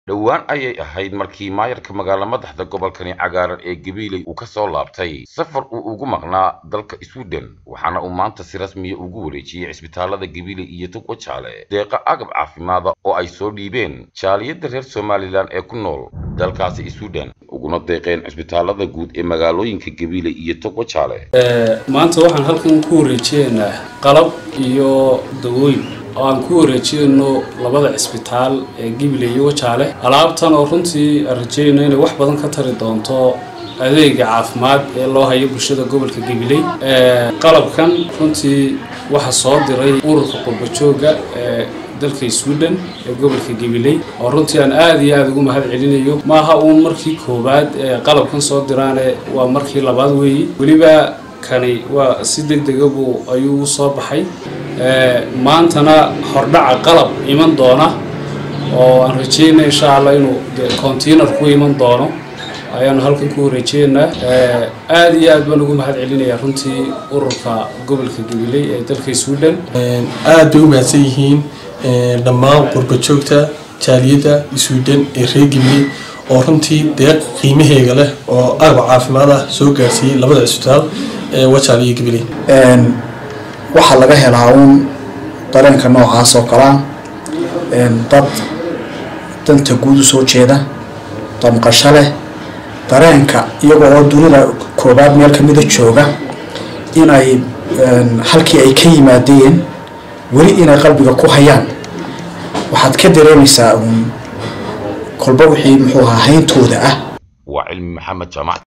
dhowaan ayay ahayd markii maayarka magaalo madaxda gobolkani cagaaran ee gabiiley uu ka soo laabtay safar uu ugu maqnaa dalka sweden waxaana uu maanta si rasmiya ugu wareejiyey cisbitaalada gabiiley iyo togwa jaale deeqa agab caafimaada oo ay soo dhiibeen jaaliyadda reer somalilan ee ku nool dalkaasi sweden uguna deeqeen cisbitaalada guud ee magaalooyinka gabiiley iyo togwa jaale maanta waxaan halkan ku wareejiyeynaa qalab iyo dawooyin oo aan ku wareejiyeyno labada cisbitaal ee gibiley iyo wajaale alaabtan oo runtii aan rajeynayno inay wax badan ka tari doonto adeega caafimaad ee loo hayo bulshada gobolka gabiley qalabkan runtii waxaa soo diray ururka qurbajooga ee dalka sweden ee gobolka gabiley oo runtii aan aada iyo aada ugu mahad celinayo maaha uun markii koowaad ee qalabkan soo diraane waa markii labaad weeye weliba kani waa si deg degabu ayuu u soo baxay maantana hordhaca qalab iman doona oo aan rajeynay insha allah inuu container ku iman doono ayaanu halkan ku wareejeynaa aada iyo aad baan ugu mahad celinayaa runtii ururka gobolka gabiley ee dalka sweden aada bay u mahadsan yihiin dhammaan qurbajoogta jaaliyadda sweden ee reer gabiley oo runtii deeq qiimaheega leh oo agab caafimaad ah soo gaarsiiyey labada cisbitaal ee wajaal iyo gabiley waxaa laga helaa uun dareenka noocaas oo kalea dad danta guud u soo jeeda damqasho leh dareenka iyagoo oo dunida koobaad meel kamida jooga inay halkii ay ka yimaadeen weli inay qalbiga ku hayaan waxaad ka dareemaysaa uun kolba wixii muxuu ahaa hayntooda ah waa cilmi maxamed jaamac